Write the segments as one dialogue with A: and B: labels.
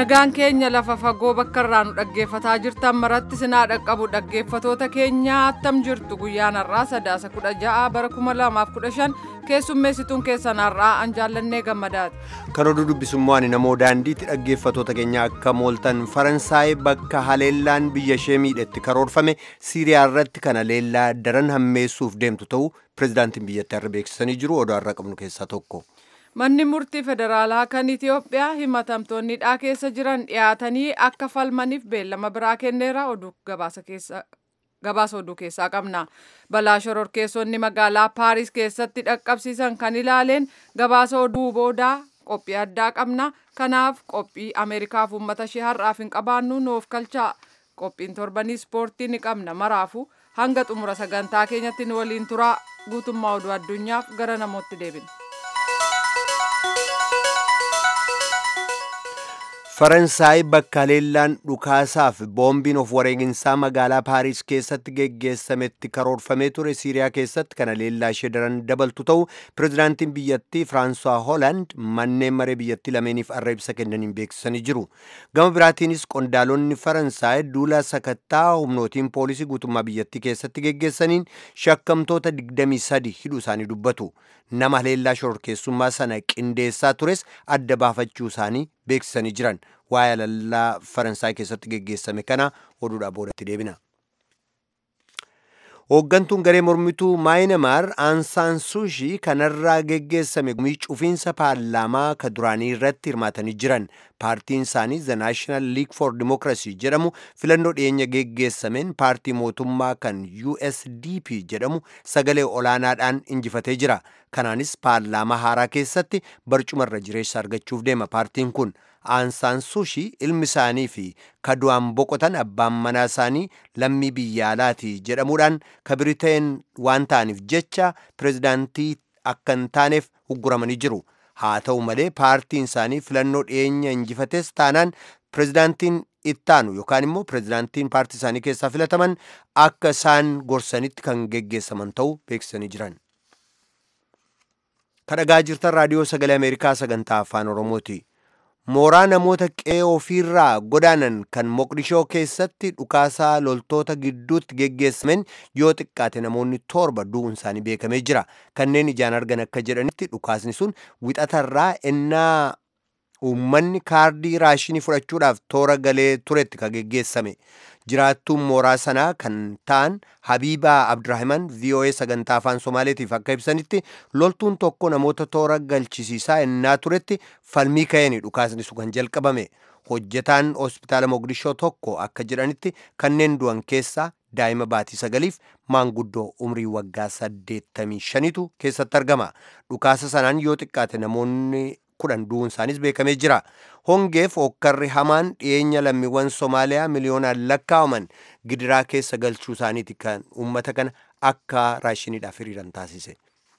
A: nagaan keenya lafa fagoo bakka irraa nu dhaggeeffataa jirtan maratti sinaa dhaqqabu dhaggeeffatoota keenya attam jirtu guyyaan har'aa sadaasa kudha ja'a bara kuma lamaaf kudha shan keessummeessituun keessan har'aa an jaallannee gammadaati.
B: kan oduu dubbisummaa ani namoo daandiitti dhaggeeffatoota keenya akka mooltan faransaay bakka haleellaan biyya ishee miidhetti karoorfame siiriyaa irratti kana leellaa daran hammeessuuf deemtu ta'uu pirezidaantiin biyyattii har'a beeksisanii jiru oduu har'a qabnu keessaa tokko.
A: Manni murtii federaalaa kan Itiyoophiyaa himatamtoonni dhaa keessa jiran dhiyaatanii akka falmaniif beellama biraa kenneera oduu gabaasa keessa. Gabaasa oduu keessaa qabna. Balaa shororkeessonni magaalaa Paaris keessatti dhaqqabsiisan kan ilaaleen gabaasa oduu boodaa qophii addaa qabna. Kanaaf qophii Ameerikaaf uummata ishee har'aaf hin qabaannu nuuf kalchaa. Qophiin torbanii ispoortii ni qabna maraafu hanga xumura sagantaa keenyatti nu waliin turaa guutummaa oduu addunyaaf gara namootti deebina.
B: faransaay bakka haleellaan dhukaasaaf boombiin of wareeginsaa magaalaa paariis keessatti geggeessametti karoorfamee ture siiriyaa keessatti kana leellaa ishee daran dabaltu ta'u pirezidaantiin biyyattii firaansuwaa hoolaand manneen maree biyyattii lameeniif arra ibsa kennaniin beeksisanii jiru gama biraatiinis qondaalonni faransaay duula sakattaa humnootiin poolisii guutummaa biyyattii keessatti geggeessaniin shakkamtoota 23 hidhuu isaanii dubbatu nama haleellaa shororkeessummaa sana qindeessaa tures adda baafachuu isaanii beeksisanii jiran waa'ee haleellaa faransaay keessatti geggeessame kana oduudhaa boodatti deebina. hooggantuun garee mormituu maayinamaar aansaan suushii kanarraa geggeessame gumii cufiinsa paarlaamaa ka duraanii irratti hirmaatanii jiran paartiin isaanii the national league for democracy jedhamu filannoo dhiyeenya geggeessameen paartii mootummaa kan usdp jedhamu sagalee olaanaadhaan injifatee jira kanaanis paarlaamaa haaraa keessatti barcumarra jireessa argachuuf deema paartiin kun aansaan suushii ilmi isaanii fi kadu'aan boqotan abbaan manaa isaanii lammii biyya alaati jedhamuudhaan ka biriteen waan ta'aniif jecha pirezidaantii akka hin taaneef ugguramanii jiru haa ta'u malee paartiin isaanii filannoo dhiyeenya injifates taanaan pirezidaantiin ittaanu yookaan immoo pirezidaantiin paartii isaanii keessaa filataman akka isaan gorsanitti kan geggeessaman ta'uu beeksisanii jiran. kadhagaa jirtan raadiyoo sagalee ameerikaa sagantaa afaan oromooti. mooraa namoota qe'ee ofiirraa godaanan kan moqdishoo keessatti dhukaasaa loltoota gidduutti geggeessameen yoo xiqqaate namoonni torba du'uun isaanii beekamee jira kanneen ijaan argan akka jedhanitti dhukaasni sun wixatarraa ennaa uummanni kaardii raashinii fudhachuudhaaf toora galee turetti ka geggeessame jiraattuun mooraa sanaa kan ta'an habiibaa abdurrahiman voa sagantaa afaan somaaleetiif akka ibsanitti loltuun tokko namoota toora galchisiisaa ennaa turetti falmii ka'een dhukaasni sun kan jalqabame hojjetaan hospitaala moqdishoo tokko akka jedhanitti kanneen du'an keessaa daa'ima baatii sagaliif maanguddoo umrii waggaa saddeettamii shanitu keessatti argama dhukaasa sanaan yoo xiqqaate namoonni kudhan du'uun isaaniis beekamee jira hongeef okkarri hamaan dhiyeenya lammiiwwan somaaliyaa miliyoonaan lakkaa'aman gidiraa keessa galchuu isaaniiti kan uummata kana akka raashiniidhaaf hiriiran taasise.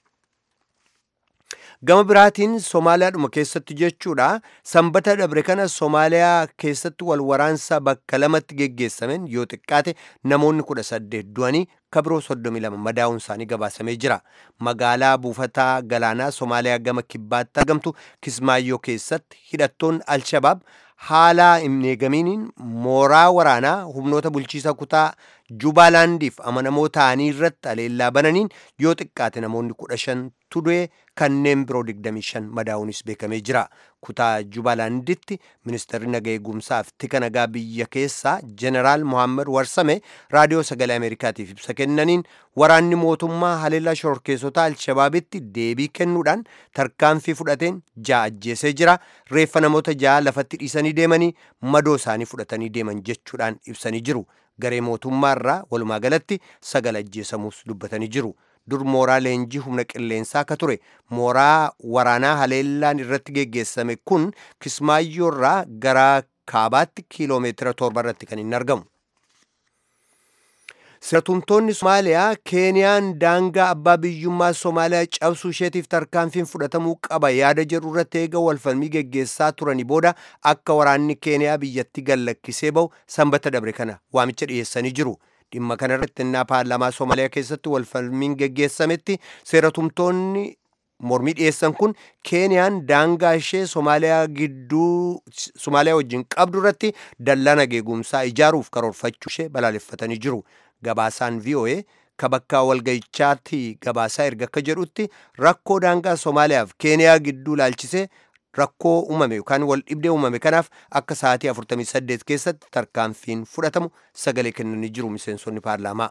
B: gama biraatiin somaaliyaadhuma keessatti jechuudha sanbata dabre kana somaaliyaa keessatti wal waraansa bakka lamatti geggeessameen yoo xiqqaate namoonni kudha saddeet du'anii kabiroo soddomii lama madaa'uun isaanii gabaasamee jira magaalaa buufataa galaanaa somaaliyaa gama kibbaatti argamtu kismaayyoo keessatti hidhattoonni alshabaab haala hin eegamiiniin mooraa waraanaa humnoota bulchiisa kutaa jubaalaandiif amanamoo ta'anii irratti aleellaa bananiin yoo xiqqaate namoonni kudha shan du'e kanneen biroo 25 madaa'uunis beekamee jira kutaa jubaalaanditti ministeerri naga eegumsaaf tika nagaa biyya keessaa jeneraal mohaammed warsame raadiyoo sagalee ameerikaatiif ibsa kennaniin waraanni mootummaa haleellaa shororkeessota alshabaabitti deebii kennuudhaan tarkaanfii fudhateen ja'a ajjeesee jira reeffa namoota ja'a lafatti dhiisanii deemanii madoo isaanii fudhatanii deeman jechuudhaan ibsanii jiru garee mootummaa irraa walumaa galatti sagal ajjeesamuus dubbatanii jiru. dur mooraa leenjii humna qilleensaa akka ture mooraa waraanaa haleellaan irratti geggeessame kun kismaayyoo irraa gara kaabaatti kiiloomeetira torba irratti kan hin argamu. Seeratumtoonni Somaaliyaa Keeniyaan daangaa abbaa biyyummaa Somaaliyaa cabsuu isheetiif tarkaanfiin fudhatamuu qaba yaada jedhu irratti eega walfalmii geggeessaa turanii booda akka waraanni Keeniyaa biyyatti gallakkisee bahu sanbata dabre kana waamicha dhiyeessanii jiru. dhimma kanarratti innaa paarlaamaa Somaaliyaa keessatti walfalmiin geggeessametti seeratumtoonni mormii dhiyeessan kun keeniyaan daangaa ishee somaaliyaa gidduu somaaliyaa wajjin qabdu irratti dallaa nageegumsaa ijaaruuf karoorfachuu ishee balaaleffatanii jiru gabaasaan voa ka bakka walga'ichaatti gabaasaa erga akka jedhutti rakkoo daangaa somaaliyaaf keeniyaa gidduu laalchisee rakkoo uumame yookaan wal dhibdee uumame kanaaf akka sa'aatii 48 keessatti tarkaanfiin fudhatamu sagalee kennanii jiru miseensonni paarlaamaa.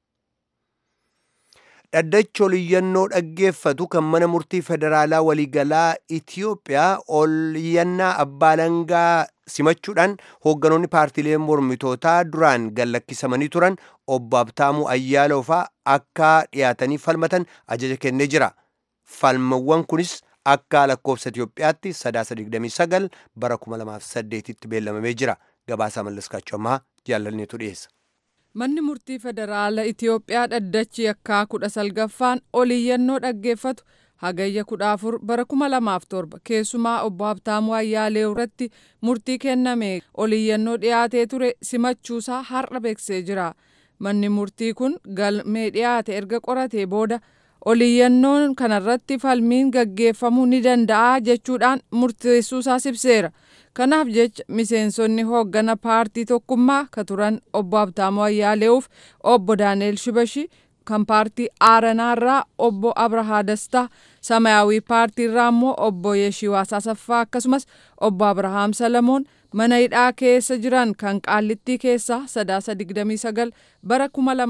B: dhaddachi oliyyannoo dhaggeeffatu kan mana murtii federaalaa waliigalaa Itiyoophiyaa oliyyannaa abbaa alangaa simachuudhaan hoogganoonni paartiilee mormitootaa duraan gallakkisamanii turan obbo Abtaamuu Ayyaaloofaa akka dhiyaatanii falmatan ajaja kennee jira. Falmawwan kunis akka lakkoofsa Itiyoophiyaatti sadaasa 29 bara 2008tti beellamamee jira. Gabaasaa mallaskaachuu ammaa jaalalneetu dhiyeessa.
A: Manni murtii federaala Itiyoophiyaa dhaddachi yakkaa kudha salgaffaan oliyyannoo dhaggeeffatu hagayya kudha afur bara kuma lamaaf torba keessumaa obbo Habtaamuu Ayyaalee irratti murtii kenname oliyyannoo dhiyaatee ture simachuusaa har'a beeksisee jira. Manni murtii kun galmee dhiyaate erga qoratee booda oliyyannoon kanarratti falmiin gaggeeffamuu ni danda'a jechuudhaan murteessuusaa ibseera. Kanaaf jecha miseensonni hooggana paartii tokkummaa ka turan obbo Habtaamuu Ayyaalee'uuf obbo Daani'el Shibashi kan paartii Aaranaarraa obbo Abrahaa Dastaa Samayaawii paartiirraa immoo obbo Yeshiwaas Asaffaa akkasumas obbo Abrahaam Salamoon mana hidhaa keessa jiran kan qaallittii keessaa sadaasa 29 bara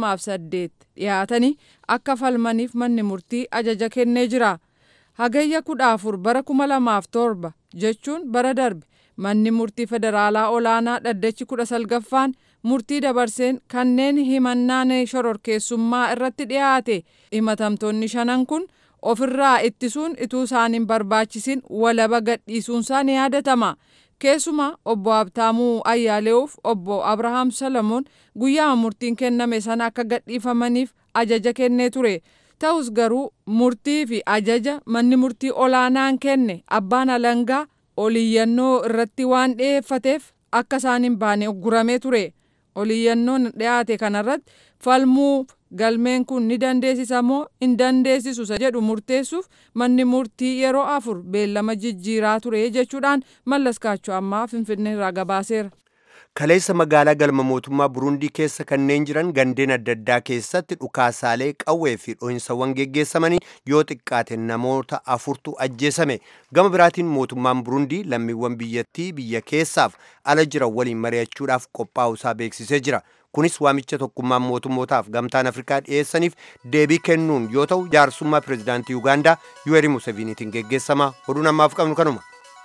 A: 2008 dhiyaatanii akka falmaniif manni murtii ajaja kennee jira. Hagayya 14 bara 2007 jechuun bara darbe manni murtii federaalaa olaanaa dhaddachi kudha salgaffaan murtii dabarseen kanneen himannaan shororkeessummaa irratti dhiyaate himatamtoonni shanan kun ofirraa ittisuun ituu isaan hin barbaachisin walaba gadhiisuunsaa ni yaadatama. Keessumaa obbo Habtaamuu Ayyaalee'uuf obbo Abrahaam Salamoon guyyaa murtiin kenname sana akka gadhiifamaniif ajaja kennee ture. Ta'us garuu murtii fi ajaja manni murtii olaanaan kenne abbaan alangaa oliyyannoo irratti waan dhiyeeffateef akka isaan hin baane ugguramee ture. Oliyyannoon dhiyaate kanarratti falmuuf galmeen kun ni dandeessisa moo hin dandeessisu jedhu murteessuuf manni murtii yeroo afur beellama jijjiiraa ture jechuudhaan mallaskaachuu ammaa finfinnee irraa gabaaseera.
B: Kaleessa magaalaa galma mootummaa Burundii keessa kanneen jiran gandeen adda addaa keessatti dhukaasaalee qawwee fi dho'insawwan geggeessamanii yoo xiqqaate namoota afurtu ajjeesame. Gama biraatiin mootummaan Burundii lammiiwwan biyyattii biyya keessaaf ala jiran waliin mari'achuudhaaf qophaa'uusaa beeksisee jira. Kunis waamicha tokkummaan mootummootaaf gamtaan Afrikaa dhiyeessaniif deebii kennuun yoo ta'u jaarsummaa pireezidaantii Yuugaandaa Yuweeri Museveniitiin geggeessama. Oduun ammaaf qabnu kanuma.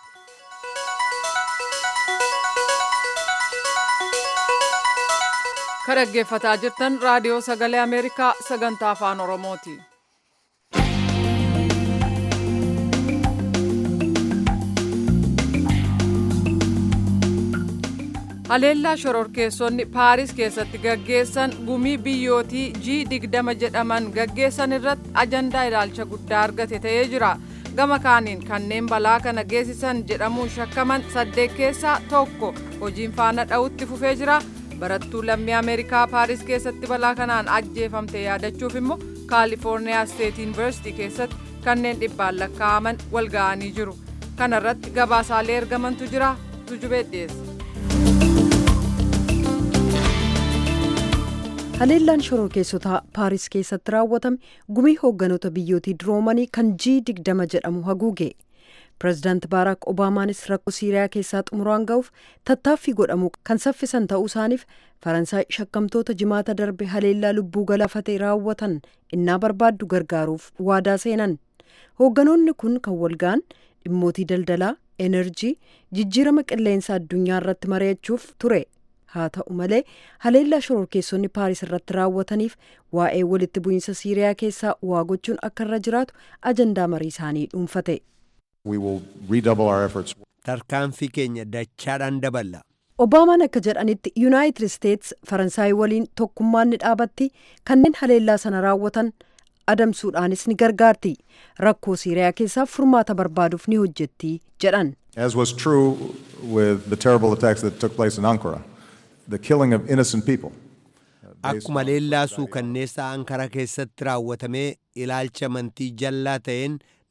A: Ka dhaggeeffataa jirtan raadiyoo sagalee Ameerikaa sagantaa afaan Oromooti. Haleellaa shororkeessonni Paaris keessatti gaggeessan gumii biyyootii G20 jedhaman gaggeessan irratti ajandaa ilaalcha guddaa argate ta'ee jira. Gama kaaniin kanneen balaa kana geessisan jedhamuun shakkaman saddeet keessaa tokko hojiin faana dha'utti fufee jira. barattuu lammii ameerikaa paaris keessatti balaa kanaan ajjeefamte yaadachuuf immoo kaalifoorniyaa steet yuunivarsiitii keessatti kanneen dhibbaan lakkaa'aman wal ga'anii jiru kana irratti gabaasaalee ergamantu jira tujubee dhiyeessa.
C: haleellaan shororkeessotaa paaris keessatti raawwatame gumii hoogganoota biyyootii duroomanii kan g digdama jedhamu haguuge pireezidaanti baaraak obaamaanis rakkoo siiriyaa keessaa xumuraan ga'uuf tattaaffii godhamu kan saffisan ta'uu isaaniif faransaay shakkamtoota jimaata darbe haleellaa lubbuu galaafatee raawwatan innaa barbaaddu gargaaruuf waadaa seenan hoogganoonni kun kan walga'an dhimmootii daldalaa enerjii jijjiirama qilleensa addunyaa irratti mari'achuuf ture haa ta'u malee haleellaa shororkeessonni paaris irratti raawwataniif waa'ee walitti bu'iinsa siiriyaa keessaa waa gochuun akka irra jiraatu ajandaa marii isaanii dhuunfate.
D: We will redouble our efforts.
B: Tarkaanfii keenya dachaadhaan daballa.
C: Obaamaan akka jedhanitti Yuunaayitid Isteets Faransaay waliin tokkummaan ni dhaabatti kanneen haleellaa sana raawwatan adamsuudhaanis ni gargaarti. Rakkoo Siiriyaa keessaa furmaata barbaaduuf ni hojjetti jedhan.
D: As was true with the terrible attacks that took place in Ankara, the killing of innocent people.
B: Akkuma leellaasuu kanneessa Ankara keessatti raawwatamee ilaalcha amantii jallaa ta'een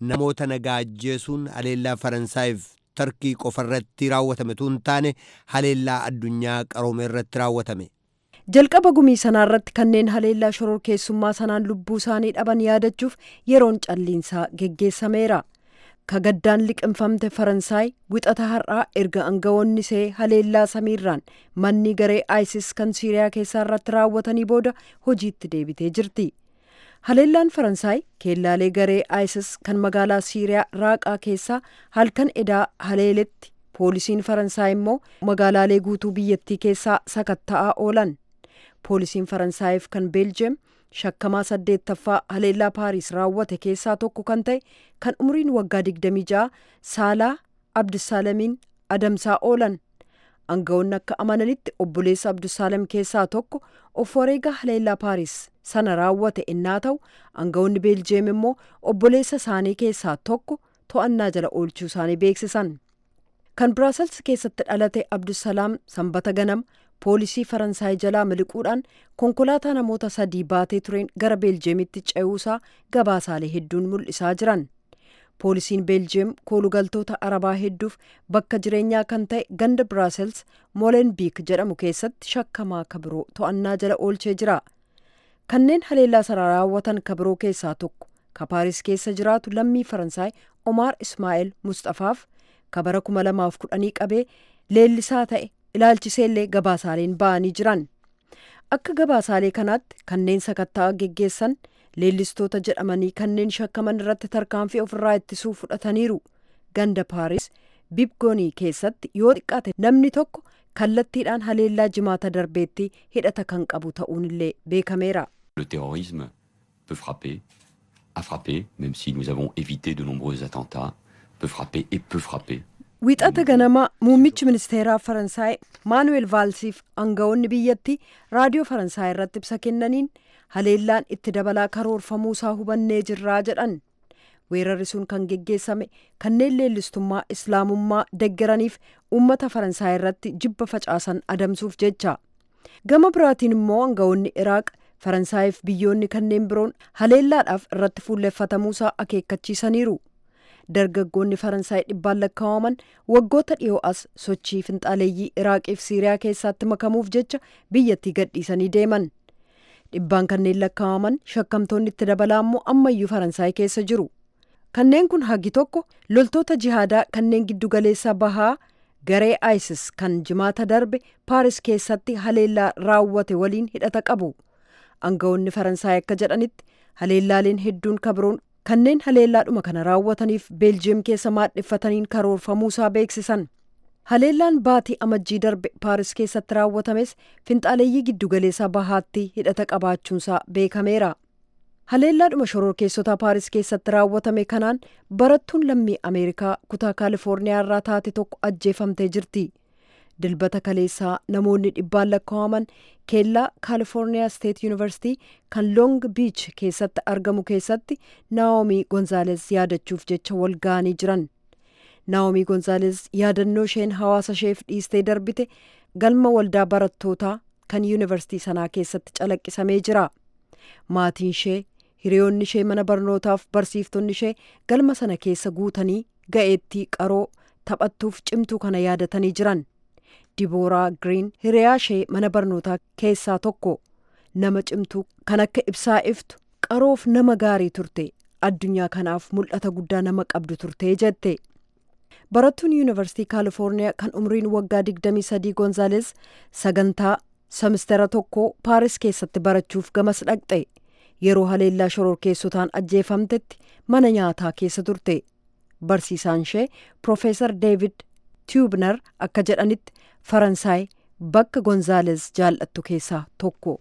B: namoota nagaa ajjeesuun haleellaa Faransaayif Tarkii qofarratti raawwatame tun taane haleellaa addunyaa qaroome irratti raawwatame.
C: jalqaba gumii sanaa irratti kanneen haleellaa shororkeessummaa sanaan lubbuu isaanii dhaban yaadachuuf yeroon calliinsaa geggeessameera. kagaddaan liqinfamte faransaay wixata har'aa erga aangawoonni see haleellaa samiirraan manni garee isis kan siiriyaa keessaa irratti raawwatanii booda hojiitti deebitee jirti haleellaan faransaay keellaalee garee isis kan magaalaa siiriyaa raaqaa keessaa halkan edaa haleeletti poolisiin faransaay immoo magaalaalee guutuu biyyattii keessaa sakatta'aa oolan poolisiin faransaayif kan beeljeem shakkamaa saddeettaffaa haleellaa paariis raawwate keessaa tokko kan ta'e kan umriin waggaa 26 saalaa abdusaalamiin adamsaa oolan aangawoonni akka amananitti obboleessa abdusaalam keessaa tokko of wareega haleellaa paariis sana raawwate innaa ta'u aangawoonni beeljeem immoo obboleessa isaanii keessaa tokko to'annaa jala oolchuu isaanii beeksisan kan biraasels keessatti dhalate abdusalaam sanbata ganama poolisii faransaay jalaa miliquudhaan konkolaataa namoota sadii baatee tureen gara beeljeemitti ce'uusaa gabaasaalee hedduun mul'isaa jiran poolisiin beeljeem koolugaltoota arabaa hedduuf bakka jireenyaa kan ta'e ganda biraasels moolenbiik jedhamu keessatti shakkamaa kabiroo to'annaa jala oolchee jira kanneen haleellaa sana raawwatan kabiroo keessaa tokko ka paaris keessa jiraatu lammii faransaay omaar ismaa'eel mustafaaf kabara 2010 qabee leellisaa ta'e ilaalchiseellee gabaasaaleen ba'anii jiran akka gabaasaalee kanaatti kanneen sakatta'aa geggeessan leellistoota jedhamanii kanneen shakkaman irratti tarkaanfii ofirraa ittisuu fudhataniiru ganda paaris bibgoonii keessatti yoo xiqqaate namni tokko kallattiidhaan haleellaa jimaata darbeetti hidhata kan qabu ta'uunillee beekameera.
E: Le terrorisme peut frapper, a frappé, même si nous avons évité de nombreux attentats, peut frapper et peut frapper.
C: Wixata ganama muummichi ministeeraa Faransaay Maanuweel Vaalsiif aangawoonni biyyatti raadiyoo Faransaay irratti ibsa kennaniin haleellaan itti dabalaa karoorfamuusaa hubannee jirraa jedhan. Weerarri sun kan geggeessame kanneen leellistummaa islaamummaa deggeraniif uummata Faransaay irratti jibba facaasan adamsuuf jecha. Gama biraatiin immoo aangawoonni Iraaq Faransaayif biyyoonni kanneen biroon haleellaadhaaf irratti fuulleffatamuusaa akeekkachiisaniiru. dargaggoonni faransaay dhibbaan lakkaa'aman waggoota dhiyoo as sochii finxaaleeyyii iraaqiif siiriyaa keessatti makamuuf jecha biyyattii gadhiisanii deeman dhibbaan kanneen lakkaa'aman shakkamtoonni itti dabalaa immoo ammayyuu faransaay keessa jiru kanneen kun hagi tokko loltoota jihaadaa kanneen giddugaleessa bahaa garee isis kan jimaata darbe paaris keessatti haleellaa raawwate waliin hidhata qabu aangawoonni faransaay akka jedhanitti haleellaaleen hedduun kabroon kanneen haleellaadhuma kana raawwataniif beeljiyeem keessa maadheffataniin karoorfamuusaa beeksisan haleellaan baatii amajjii darbe paaris keessatti raawwatames finxaaleeyyii giddugaleessaa bahaatti hidhata qabaachuunsaa beekameera haleellaadhuma shororkeessota paaris keessatti raawwatame kanaan barattuun lammii ameerikaa kutaa kaalifoorniyaa irraa taate tokko ajjeefamtee jirti dilbata kaleessaa namoonni dhibbaan lakkaa'aman keellaa kaalifoorniyaa steet yuunivarsitii kan loong biich keessatti argamu keessatti naa'omii gonzaales yaadachuuf jecha wal ga'anii jiran naa'omii gonzaales yaadannoo isheen hawaasa isheef dhiistee darbite galma waldaa barattootaa kan yuunivarsitii sanaa keessatti calaqqisamee jira maatiin ishee hiriyoonni ishee mana barnootaaf barsiiftonni ishee galma sana keessa guutanii ga'eettii qaroo taphattuuf cimtuu kana yaadatanii jiran dibooraa giriin hiriyaa ishee mana barnootaa keessaa tokko nama cimtuu kan akka ibsaa iftu qaroof nama gaarii turte addunyaa kanaaf mul'ata guddaa nama qabdu turte jette barattuun yuunivarsitii kaalifoorniyaa kan umriin waggaa 23 gonzaales sagantaa semistera tokko paaris keessatti barachuuf gamas dhaqxe yeroo haleellaa shororkeessotaan ajjeefamtetti mana nyaataa keessa turte barsiisaan ishee piroofeesar deevid tiubner akka jedhanitti faransaay bakka gonzaales jaallattu keessaa tokko.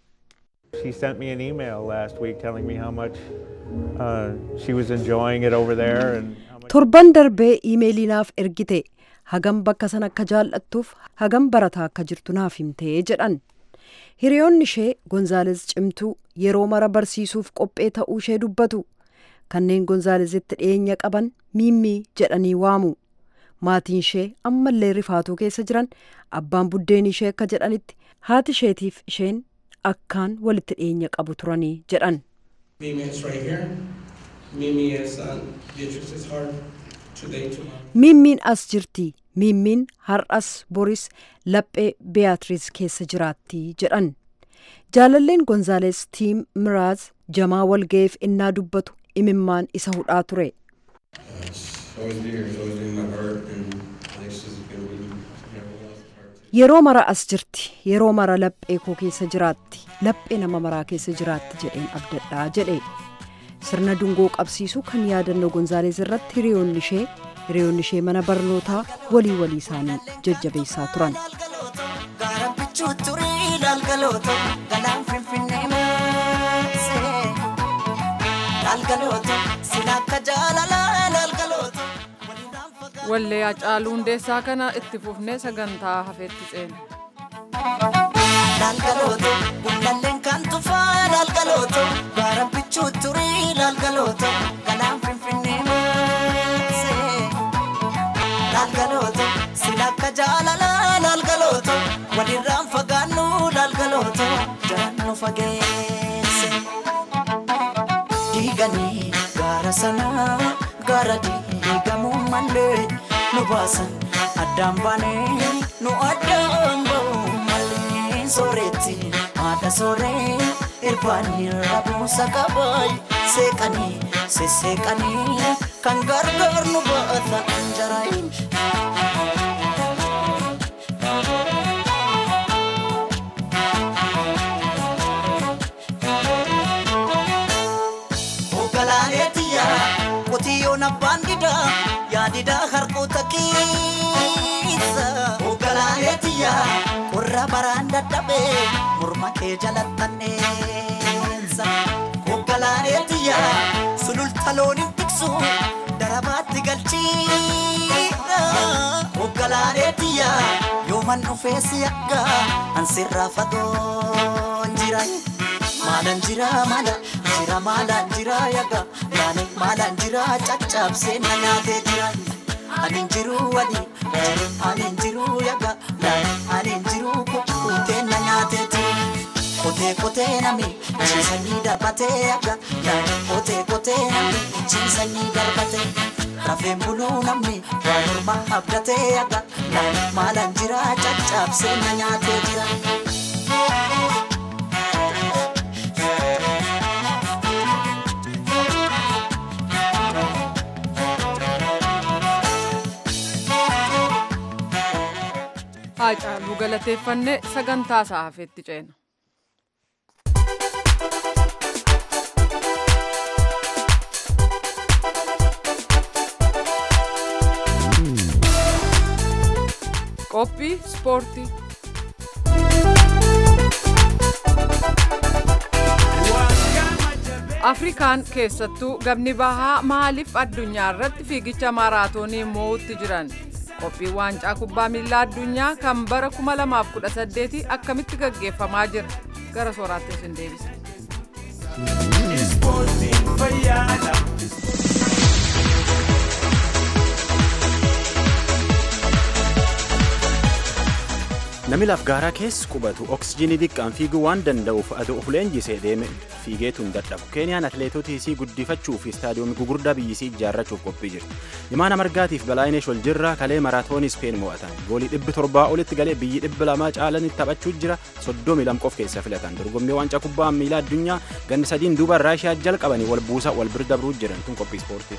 F: She sent me an email last week telling me how much uh, she was enjoying it over there and how much
C: torban darbee iimeelii naaf ergite hagam bakka sana akka jaallattuuf hagam barataa akka jirtu naaf himtee jedhan hiriyoonni ishee gonzaales cimtuu yeroo mara barsiisuuf qophee ta'uu ishee dubbatu kanneen gonzaalezitti dhiyeenya qaban miimmii jedhanii waamu maatiin ishee ammallee rifaatuu keessa jiran abbaan buddeen ishee akka jedhanitti haati isheetiif isheen akkaan walitti dhiyeenya qabu turanii jedhan.
G: Emails right here. Mimi is on Beatrice's heart today, tomorrow.
C: Miimmiin as jirti. Miimmiin har'as boris laphee Beeyatiriis keessa jiraatti jedhan. Jaalalleen Gonzaales Tiim Miraaz jamaa walga'iif innaa dubbatu imimmaan isa hudhaa ture.
G: She'll always be here. She'll always be in my heart, and I think she's gonna be in everyone else's heart too.
C: Yeroo mara as jirti. Yeroo mara laphee koo keessa jiraatti. Laphee nama maraa keessa jiraatti jedheen abdadhaa jedhe. Sirna dungoo qabsiisuu kan yaadannoo Gonzaalees irratti hiriyoonni ishee hiriyoonni ishee mana barnootaa walii walii isaanii jajjabeessaa turan.
H: Gaara bichuu turii laalgalooto galaan finfinnee maasee laalgalooto sila akka jaalalaa laalgalooto walirraan fagaatu.
A: Wallee Hacaaluu Hundeessaa kana itti fufnee sagantaa hafeetti ceena.
H: Laalgalooto gullalleen kan tufaa laalgalooto gaara bichuu turii laalgalooto galaan finfinnee maasee laalgalooto sila akka jaalalaa laalgalooto walirraan fagaannu laalgalooto jalaan nu fageesse. diiganii gaara sanaa gaara diigamuu malee nu baasan addaan baanee nu addaan ba'uu malee sooretti haadha sooree irbaanii rabuusa qabaay seeqanii sesseeqanii kan gargaar nu baata jaraayin. Ogalaaleetiya qotiyyoon abbaan didaa yaadidaa harkoota keessa. Ogalaaleetiya qorra baraan dadhabee morma kee jalattanneessa. Ogalaaleetiya sululta looniin tiksu darabaatti galchiidha. Ogalaaleetiya yooman dhufee si akka ansirraa fagoon jira. Maalan jira maala jira maalan jira yaga yaani maalan jira caccabsee na nyaatee jira. Ani jiru wali ani jiru yaga ani jiru kutee na nyaatee jira. Kotee kotee nami ciisanii darbatee yaga kotee kotee nami ciisanii darbatee. Rafeen buluu namni waa morma abdatee yaga maalan jira caccabsee na nyaatee jira.
A: Hacaaluu galateeffannee sagantaa isaa hafeetti ceena. Qophii ispoortii. Afrikaan keessattuu gabni bahaa maaliif addunyaa irratti fiigicha maaraatoonii moo'utti jiran? Qophiin waancaa kubbaa miilaa addunyaa kan bara 2018 akkamitti gaggeeffamaa jira? Gara sooraatti isin deebisa.
I: Namni laf gaaraa keessa qubatu oksijiinii xiqqaan fiiguu waan danda'uuf aduu of leenjisee deeme fiigeetu hin dadhabu. Keeniyaan atileetotii isii guddifachuu fi istaadiyoomii gugurdaa biyyisii ijaarrachuuf qophii jirti. Imaana margaatiif balaayineesh wal jirraa kalee maraatoonii Speen mo'atan. Goolii dhibbi torbaa olitti galee biyyi dhibbi lamaa caalanitti taphachuu jira. Soddomii lam qof keessa filatan. Dorgommii waancaa kubbaa miilaa addunyaa ganni sadiin duuba Raashiyaa jalqabanii wal buusa wal bira dabruu jiran tun qophii ispoortii.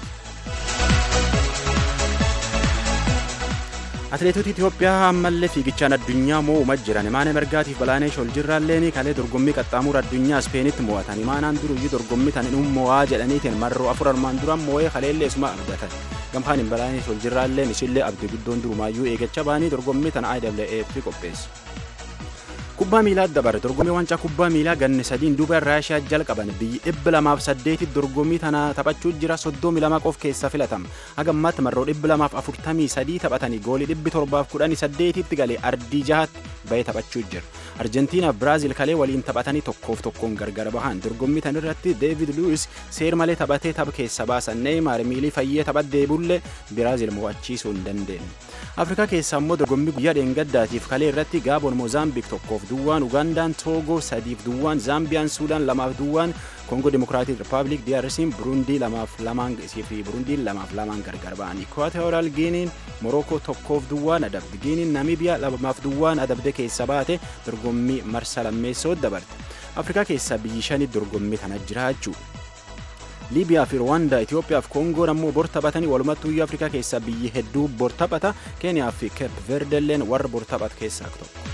I: Atileetota Itoophiyaa ammallee fiigichaan addunyaa moo'umaa jiran imaana mirgaatiif balaaneesh ol jirraalleen kalee dorgommii qaxxaamura addunyaa Ispeenitti mo'atan imaanaan duruyyuu dorgommii tan inni mo'aa jedhaniitiin marroo afur armaan duraan moo'ee kaleellee isuma abdatan gamkaan hin balaaneesh ol jirraalleen ishillee abdii guddoon durumaayyuu eegacha baanii dorgommii tana IWF qopheessu. Kubbaa miilaa dabare dorgommii waancaa kubbaa miilaa ganni sadiin duuba Raashiyaa jalqaban biyyi dhibba lamaaf saddeetit dorgommii tana taphachuu jira soddomii lama qof keessa filatama. Haga ammaatti marroo dhibba lamaaf afurtamii sadii taphatanii goolii dhibbi torbaaf kudhanii saddeetitti galee ardii jahatti bahee taphachuu jira. Arjentiinaaf Biraazil kalee waliin taphatanii tokkoof tokkoon gargar bahan dorgommii tan irratti Deevid Luwis seer malee taphatee tapha keessa baasan Neeymaar miilii fayyee taphat deebullee Biraazil mo'achiisuu hin dandeenye. afrikaa keessaa immoo dorgommii guyyaa dheengaddaatiif kalee irratti gaaboon moozaambiik tokkoof duwwaan ugaandaan toogoo sadiif duwwaan zaambiyaan suudaan lamaaf duwwaan koongoo dimokiraatik rippaabilik DRC'n burundii lamaaf lamaan fi burundiin lamaaf lamaan gargar ba'an ikwaatoriyal giiniin morookoo tokkoof duwwaan adabde giiniin namiibiyaa lamaaf duwwaan adabde keessa baate dorgommii marsa lammeessoo dabarte afrikaa keessaa biyyi shanii dorgommii kana jiraachuu liibiyaa fi rwaandaa itiyoophiyaa fi koongoon ammoo bor taphatanii walumattuu biyya afrikaa keessaa biyyi hedduu bor taphata keeniyaa fi keep verdelleen warra bor taphatu keessaa tokko.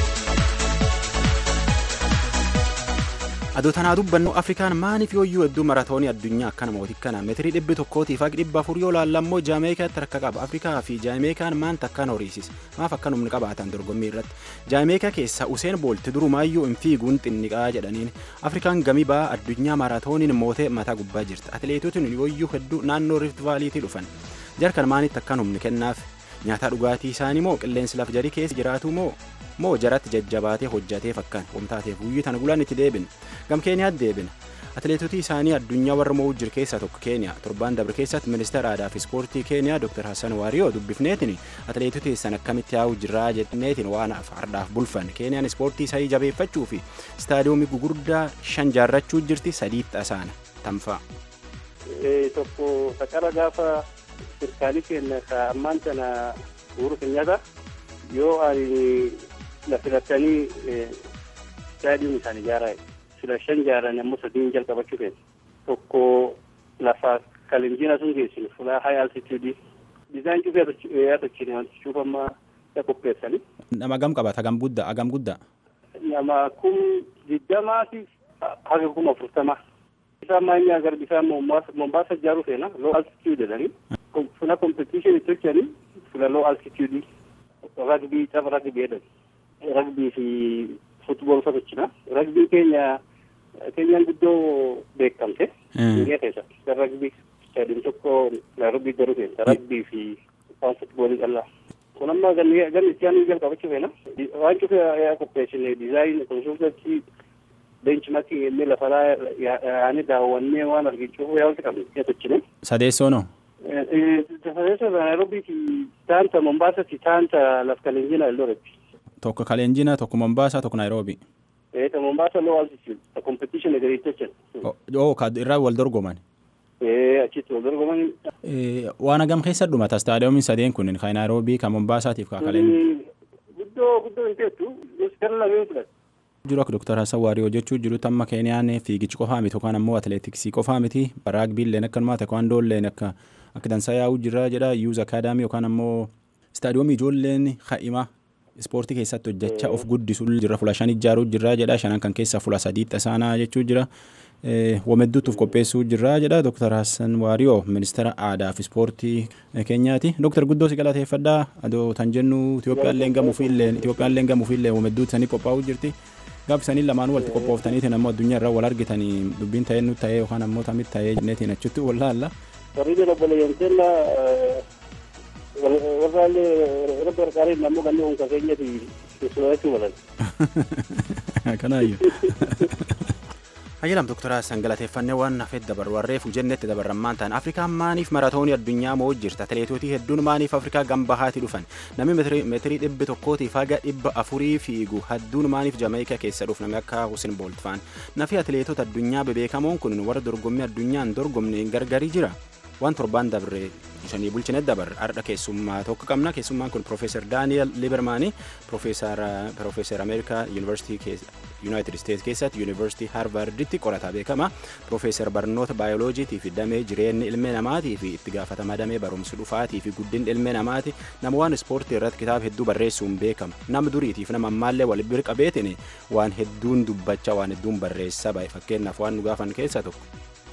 I: adoo tanaa dubbannu afrikaan maaniif yooyyuu hedduu maratoonii addunyaa akkana mootii kana meetirii dhibbi tokkootiif haqi dhibba afur yoo laallammoo jaameekaatti rakka qaba afrikaa fi jaameekaan maanta akkan horiisisa maaf akkan humni qabaatan dorgommii irratti jaameekaa keessaa useen boolti durumaayyuu hin fiiguun xinniqaa jedhaniin afrikaan gamii ba'aa addunyaa maratooniin mootee mataa gubbaa jirti atileetotiin yooyyuu hedduu naannoo rift vaaliitii dhufan jarkan maanitti akkan humni kennaaf nyaataa dhugaatii isaanii moo qilleensi laf jarii keessa jiraatu moo moo jaratti jajjabaatee hojjateef akkan wamtaateef guyyii tana gulaan itti deebin gam keeniyaatti deebin atileetotii isaanii addunyaa warra mo'uu jiru keessaa tokko keeniyaa torbaan dabre keessatti ministeera aadaa fi ispoortii keeniyaa dr hassan waariyoo dubbifneetiin atileetotii san akkamitti yaa'uu jirraa jedhaneetiin waan fardhaaf bulfan keeniyaan ispoortii isanii jabeeffachuu fi istaadiyoomii gugurdaa shan jaarrachuu jirti sadiitti asaana tamfaa.
J: tokko saqara gaafa sirkaalii keenya ka ammaan tana uhuru kenyaata yoo ani na filatanii istaadiyoom isaan ijaaraa sila shan jaaran ammoo sadiin jalqabachuu keessa tokko lafa kalinjiina sun geessinu fulaa high altitude dizaayin cufee yaa tochine wanti cuufammaa ya qopheessani.
I: Nama agam qabata agam guddaa agam guddaa.
J: Nama kum digdamaa fi haga kuma afurtamaa. Isaan maanyaa gara bisaan Mombaasa ijaaruu feena low altitude jedhanii. Funa competition itti hojjanii fula low altitude ragbii tapha ragbii jedhan. Ragbii fi futbool fa tochina. Ragbii keenya keenyaan guddoo beekamte. Biyya keessatti. Ragbii stadium tokko Nairobi garuu keessa ragbii fi waan futboolii callaa. Kun amma ganni itti aanuu jalqabachuu feena. Waan cufe yaa qopheessine dizaayin konsultantii beenchimatti illee lafaraa yaa'anii daawwannee waan argichuuf yaa wanti qabne yaa tochine.
I: Sadeessoo noo?
J: Sadeessoo Nairobi fi taanta Mombaasa fi taanta laf kalenjina Eldoretti.
I: Tokko kalenjina tokko Mombaasaa tokko Nairoobi.
J: Eh, ta Mombasa low altitude, ta competition gari ta can.
I: Oo ka irraa wal dorgoman.
J: Eh, achitti wal dorgoman.
I: Waan agam keessa dhumata istaadiyoomiin sadeen kun kan Nairoobii kan Mombaasaatiif kan kalenjina.
J: Guddoo guddoo hin teettu, gara lameen fudhata.
I: jiru akka Dr. Hassan Waariyoo jechuu jirutti amma Keeniyaan fiigichi qofaa miti yookaan ammoo atileetiksii qofaa miti raagbiilleen akkanuma teekwaandoolleen akka akka dansaa yaa'uu jira jedha yuuz akaadaamii yookaan ammoo istaadiyoomii ijoolleen ha'ima ispoortii keessatti hojjechaa of guddisuu jira fula shan ijaaruu jira jedha shanan kan keessa fula sadiitti isaanaa jechuu jira wamedduutuuf qopheessuu jira jedha Dr. Hassan Waariyoo ministeera aadaa fi ispoortii keenyaati. Dr. Guddoo si galateeffadhaa adoo tan jennu Itoophiyaallee gamuufiillee Itoophiyaallee gamuufiillee wamedduutti sanii qophaa'uu jirti. Gaafa sanii lamaanuu walitti qophooftaniitiin ammoo addunyaa irraa wal argitanii dubbiin ta'ee nutti ta'ee yookaan ammoo tamitti ta'ee jenneetiin achitti wal laalla.
J: Warri obboleeyyanteella warraallee rabbi harkaariin ammoo kanneen hunka keenyati keessummaachuu malan.
I: Kanaayyuu. Hayyalam Dr. Hassan galateeffannee waan hafeet dabarru warreef jennetti dabarrammaan ta'an Afrikaan maaniif maratoonii addunyaa moo jirta atileetootii hedduun maaniif Afrikaa gambahaati dhufan namni meetirii dhibbi tokkootiif haga dhibba afurii fiigu hedduun maaniif Jamaayikaa keessa dhufu namni akka Husin Boolt faan nafi atileetota addunyaa bebeekamoon kun warra dorgommii addunyaan dorgomne gargarii jira waan torbaan dabre shanii bulchine dabarre ardha keessummaa tokko qabna keessummaan kun Profeesar Daaniel Libermaanii Profeesar Ameerikaa Yuunivarsiitii Yuunaayitid Isteetsi keessatti Yuunivarsiitii Haarvarditti qorataa beekama Profeesar barnoota baayoloojiitii fi damee jireenya ilmee namaatii fi itti gaafatama damee barumsa dhufaatii fi guddina ilmee namaati nama waan ispoortii irratti kitaaba hedduu barreessuun beekama nama duriitiif nama ammaallee wal bira qabeetiin waan hedduun dubbachaa waan hedduun barreessaa baay'ee fakkeenyaaf waan nu gaafan keessaa tokko.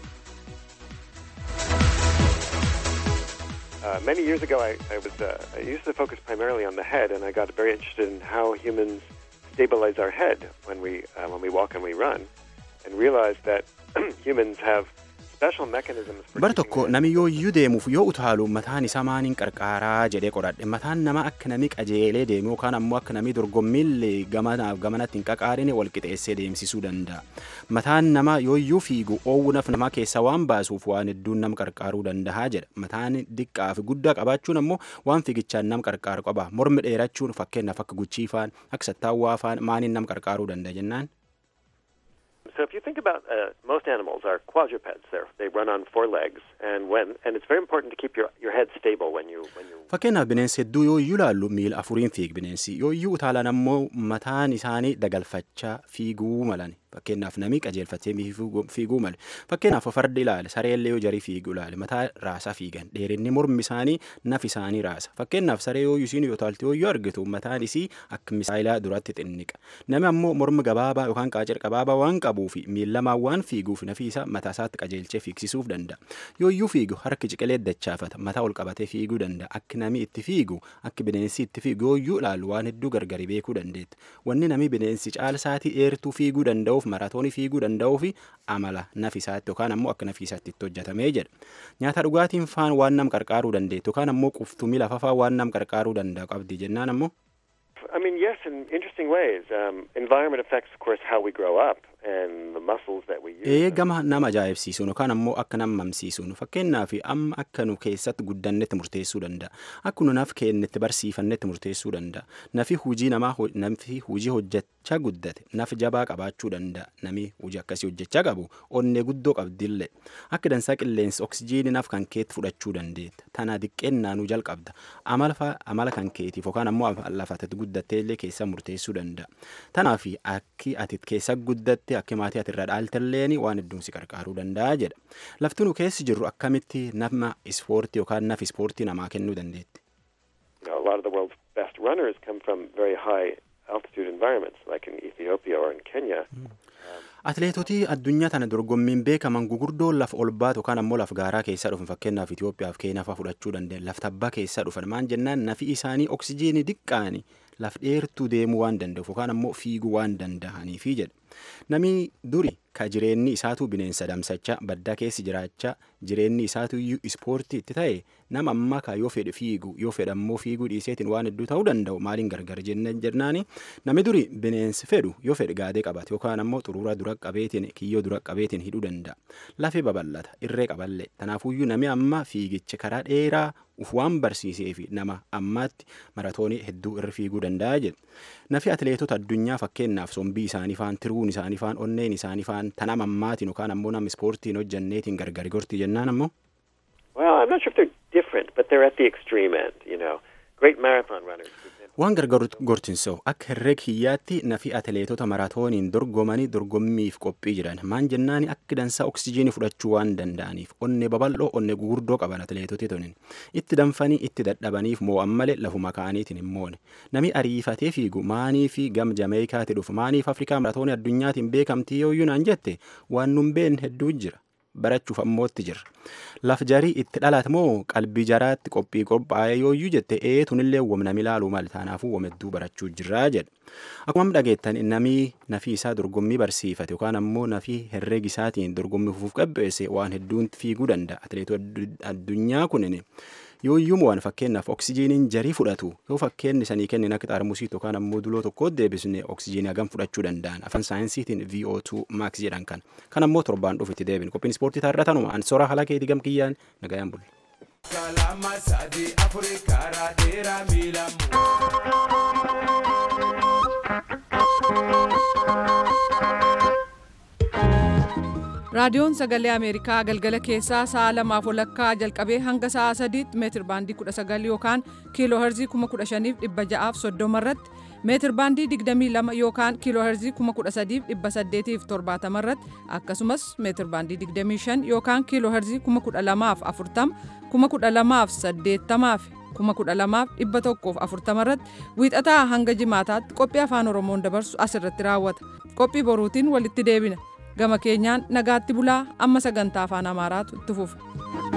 K: Uh, many years ago, I, I was uh, I used to focus primarily on the head, and I got very interested in how humans stabilize our head when we uh, when we walk and we run, and realized that humans have special mechanisms for
I: Bar tokko nami yoo iyyuu deemuuf yoo utaalu mataan isaa maaniin qarqaaraa jedhee qoradhe mataan nama akka nami qajeelee deemu yookaan ammoo akka nami dorgommiillee gamanaaf gamanatti hin qaqaarine wal qixeessee deemsisuu danda'a. Mataan nama yoo iyyuu fiigu oowwunaaf nama keessa waan baasuuf waan hedduun nama qarqaaruu danda'a jedha. Mataan diqqaa fi guddaa qabaachuun ammoo waan fiigichaan nama qarqaaru qaba. Mormi dheerachuun fakkeenyaaf akka guchiifaan akka sattaawwaa faan maaniin nama qarqaaruu danda'a jennaan.
K: So if you think about uh, most animals are quadrupeds. They're, they run on four legs, and when and it's very important to keep your, your head stable when you when you.
I: Fakkeenyaaf bineensi hedduu yoo iyyuu ilaallu miila afuriin fiig bineensi yoo iyyuu utaalan ammoo mataan isaanii dagalfachaa fiiguu malan fakkeenyaaf nami qajeelfatee fiiguu male fakkeenyaaf fardi ilaale sareellee yoo jarii fiigu ilaale mataa raasaa fiigan dheerinni mormi isaanii naf isaanii raasa fakkeenyaaf saree yoo isiin yoo utaalte yoo iyyuu argitu mataan isii akka misaayilaa duratti xinniqa nami ammoo mormi gabaabaa yookaan qaacer gabaabaa waan qabuu fi miillamaan waan fiiguuf nafi isaa mataa isaatti qajeelchee fiigsisuuf danda'a yoo iyyuu fiigu harki ciqilee dachaafata mataa ol qabatee fiiguu danda'a akka nami itti fiigu akka bineensi itti fiigu yoo iyyuu ilaalu waan hedduu gargari beekuu dandeetta wanni nami bineensi caalsaatii dheertuu fiiguu danda'uuf maratoonii fiiguu danda'uu fi amala nafisaatti yookaan ammoo akka nafisaatti itti hojjetamee jedha nyaata dhugaatiin faan waan nam qarqaaruu dandeettu yookaan ammoo quftumii lafa faan waan nam qarqaaruu danda'u qabdi jennaan ammoo.
K: I mean, yes, in interesting ways. Um, environment affects, of course, how we grow up and the muscles that we use.
I: Ee gama nama ajaa'ibsiisuun yookaan ammoo akka nama mamsiisuun fakkeenyaaf amma akka nu keessatti guddannetti murteessuu danda'a. Akka nu naf kennetti barsiifannetti murteessuu danda'a. Nafi hujii namaa nafi hujii hojjechaa guddate naf jabaa qabaachuu danda'a. Nami hujii akkasii hojjechaa qabu onnee guddoo qabdillee. Akka dansaa qilleensi oksijiinii naf kan keetti fudhachuu dandeetta. Tana diqqeennaanuu jalqabda. Amala kan keetiif yookaan ammoo lafatatti guddattee illee keessa murteessuu danda'a. Tanaaf akki ati keessa guddatte akka maatii ati irra dhaaltalleen waan hedduun si qarqaaruu danda'a jedha. Lafti nu keessi jirru akkamitti nama ispoortii yookaan naf ispoortii namaa kennuu dandeetti.
K: You know, a lot of the world's best runners come from very high altitude environments, like in Ethiopia or in Kenya.
I: Atileetotii addunyaa tana dorgommiin beekaman gugurdoon lafa ol baatu yookaan ammoo lafa gaaraa keessaa dhufan fakkeenyaaf Itoophiyaa fi Keenyaa fa'aa fudhachuu danda'an lafta abbaa keessaa dhufan maan jennaan nafi isaanii oksijiinii diqqaani laf dheertuu deemuu waan danda'uuf yookaan ammoo fiiguu waan danda'aniifi jedha. Namni duri ka jireenyi isaatu bineensa damsachaa baddaa keessi jiraachaa jireenyi isaatu iyyuu ispoortii itti ta'e nama ammaa ka yoo fedhe fiigu yoo fedhe ammoo fiiguu dhiiseetiin waan hedduu ta'uu danda'u maaliin gargar jennaan jennaani namni duri bineensi fedhu yoo fedhe gaadee qabate yookaan ammoo xuruura dura qabeetiin kiyyoo dura qabeetiin hidhuu danda'a lafee babal'ata irree qaballee tanaafuyyuu namni amma fiigicha karaa dheeraa uf waan barsiisee fi nama ammaatti maratoonii hedduu irra fiiguu danda'a jedha. Nafi atileetota addunyaa fakkeenyaaf sombii isaanii faan tiruun isaanii faan onneen isaanii faan tanama ammaatiin yookaan ammoo nama ispoortiin hojjanneetiin gargari gorti jennaan ammoo.
K: Well, I'm not sure if they're different, but they're at the extreme end, you know. Great marathon runners.
I: Waan gargar gortinsa'u akka herreg hiyyaatti nafi atileetota maraatooniin dorgomanii dorgommiif qophii jiran maan jennaani akka dansaa oksijiinii fudhachuu waan danda'aniif onne babal'oo onne gugurdoo qaban atileetoti tunin itti danfanii itti dadhabaniif moo'an malee lafuma kaaniitiin hin moone nami ariifatee fiigu maanii fi gam jameekaati dhufu maaniif afrikaa maratoonii addunyaatiin beekamtii yoo naan jette waan nun beekne hedduu jira. barachuuf ammootti jirra. Laf jarii itti dhalate moo qalbii jaraatti qophii qophaa'ee yooyyuu jette ee tunillee wamnami ilaaluu mali taanaafuu wamedduu barachuu jirraa jedha. Akkuma dhageettan namii nafii isaa dorgommii barsiifate yookaan ammoo nafii herreega isaatiin dorgommii fufuuf qabbeesse waan hedduun fiiguu danda'a. Atileetota addunyaa kunin yooyyuu waan fakkeenyaaf oksijiiniin jarii fudhatu yoo fakkeenni sanii kennin akka xaarmusiitti yookaan ammoo duloo tokko deebisne oksijiinii hagam fudhachuu danda'an afaan saayinsiitiin VO2 max jedhan kan kan ammoo torbaan dhufu itti deebin qophiin ispoortii taarraa tanuma an soraa haala keetii gam kiyyaan nagayaan bulle. Kalama sadii afurii karaa dheeraa miila
A: raadiyoon sagalee ameerikaa galgala keessaa sa'a lamaaf walakkaa jalqabee hanga sa'a sadiitti meetir baandii 19 yookaan kiiloo herzii 15630 irratti meetir baandii 22 yookaan kiiloo herzii 13870 irratti akkasumas meetir baandii 25 yookaan kiiloo herzii 12040 12080 12140 irratti wiixataa hanga jimaataatti qophii afaan oromoon dabarsu asirratti raawwata qophii boruutiin walitti deebina gama keenyaan nagaatti bulaa amma sagantaa afaan amaaraatu itti fufa.